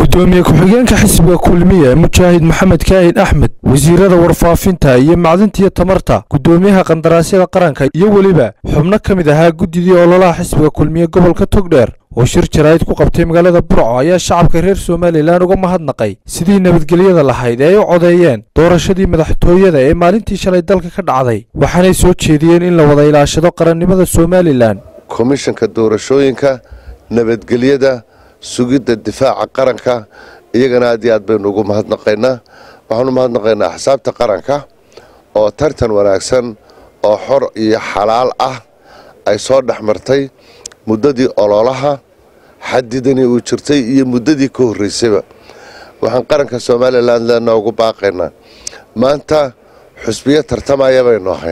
gudoomiye ku-xigeenka xisbiga kulmiye mujaahid maxamed kaahid axmed wasiirada warfaafinta iyo macdinta iyo tamarta gudoomiyaha qandaraasyada qaranka iyo weliba xubno ka mid ahaa guddidii ololaha xisbiga kulmiye gobolka togdheer oo shir jaraa'id ku qabtay magaalada burco ayaa shacabka reer somalilan uga mahadnaqay sidii nabadgelyada lahayd ee ay u codeeyeen doorashadii madaxtooyada ee maalintii shalay dalka ka dhacday waxaanay soo jeediyeen in la wada ilaashado qarannimada somalilan komishanka doorashooyinka nabadgelyada sugidda difaaca qaranka iyagana aad iyo aad baynu ugu mahadnaqaynaa waxaanu mahadnaqaynaa axsaabta qaranka oo tartan wanaagsan oo xor iyo xalaal ah ay soo dhex martay muddadii ololaha xadidanii uu jirtay iyo muddadii ka horreysayba waxaan qaranka somalilan leenaa ugu baaqaynaa maanta xusbiyo tartamaya baynu ahayn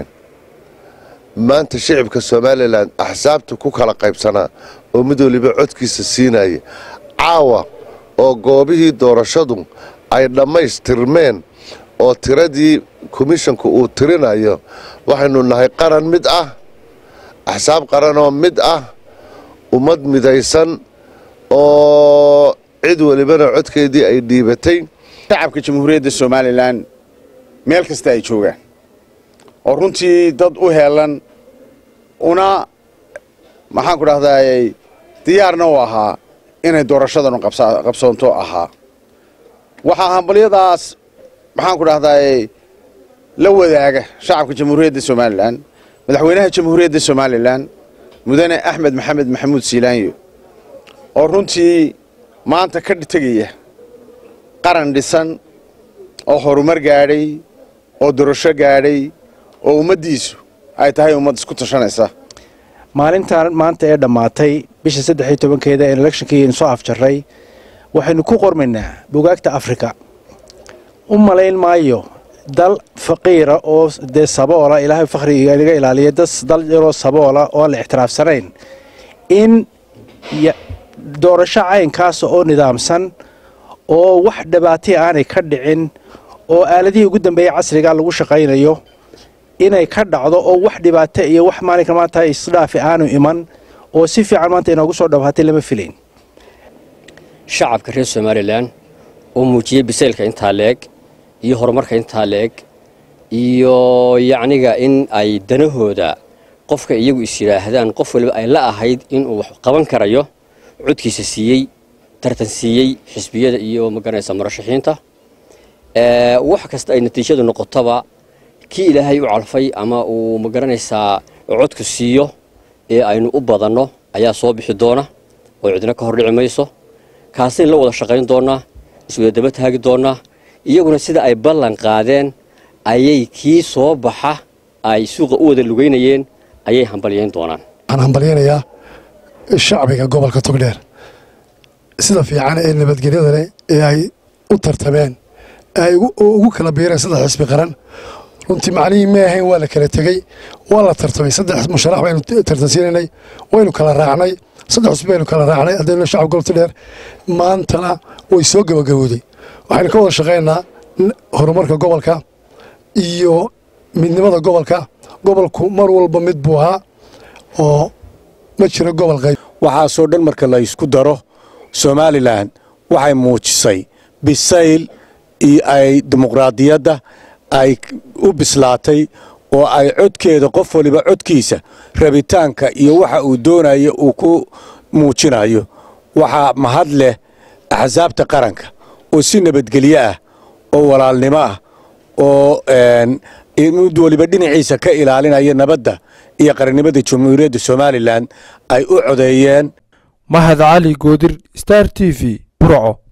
maanta shicibka somalilan axsaabta ku kala qaybsanaa oo mid waliba codkiisa siinaya caawa oo goobihii doorashadu ay dhammaystirmeen oo tiradii komishanku uu tirinayo waxaynu nahay qaran mid ah axsaab qaranoo mid ah ummad midaysan oo cid walibana codkeedii ay dhiibatay shacabka jamhuuriyadda somalilan meel kasta ay joogaan oo runtii dad u heelan una maxaanku dhahdaayey diyaarna u ahaa inay doorashadanu qabsoonto ahaa waxaa hambalyadaas maxaanku dhahdaayey la wadaaga shacabka jamhuuriyadda somalilan madaxweynaha jamhuuriyadda somalilan mudane axmed maxamed maxamuud siilaanyo oo runtii maanta ka tegaya qaran dhisan oo horumar gaadhay oo dorasho gaadhay oo ummaddiisu ay tahay ummad isku tashanaysa maalintan maanta ee dhammaatay bisha saddex iyo tobankeeda ee electionkii soo afjarray waxaynu ku qormaynaa bugaagta afrika u malayn maayo dal faqiira oo dee saboola ilaahay fakhriga inaga ilaaliya dal yaroo saboola oo aan la ixtiraafsanayn in doorasho caynkaasa oo nidaamsan oo wax dhibaataya aanay ka dhicin oo aaladihii ugu dambeeyey casriga lagu shaqaynayo inay ka dhacdo oo wax dhibaato iyo wax maalinka maanta isdhaafi aanu iman oo si fiican maanta inoogu soo dhawaatay lama filayn shacabka reer somalilan oo muujiyey bisaylka intaa leeg iyo horumarka intaa leeg iyo yacniga in ay danahooda qofka iyagu is yidhaahdaan qof waliba ay la ahayd inuu wax qaban karayo codkiisa siiyey tartan siiyey xisbiyada iyo magaranaysa murashaxiinta wax kasta ay natiijadu noqotoba kii ilaahay u calfay ama uu magaranaysaa codku siiyo ee aynu u badanno ayaa soo bixi doona oo cidna ka hordhici mayso kaasaynu la wada shaqayn doonnaa iswada daba taagi doonnaa iyaguna sida ay ballan qaadeen ayay kii soo baxa ay suuqa u wada lugaynayeen ayay hambalyayn doonaan waxaan hambalyaynayaa shacbiga gobolka togdheer sida fiican ee nabadgelyada leh ee ay u tartameen ay ugu kala biireen saddex xisbi qaran runtii macnihii ma ahayn waa la kala tegey waa la tartamay saddex musharax baynu tartansiinaynay waynu kala raacnay saddex xusbi baynu kala raacnay haddaynu shacab gobolta dheer maantana way soo gabagabowday waxaynu ka wada shaqaynaa horumarka gobolka iyo midnimada gobolka gobolku mar walba mid buu ahaa oo ma jiro gobol qayb waxaasoo dhan marka la ysku daro somalilan waxay muujisay bisayl iyo ay dimuqraadiyadda ay u bislaatay oo ay codkeeda qof waliba codkiisa rabitaanka iyo waxa uu doonayo uu ku muujinayo waxaa mahad leh axsaabta qaranka oo si nabadgelyo ah oo walaalnimo ah oo mid waliba dhinaciisa ka ilaalinaya nabadda iyo qarannimada jamhuuriyadda somalilan ay u codeeyeen mahad cali goodir star t v burco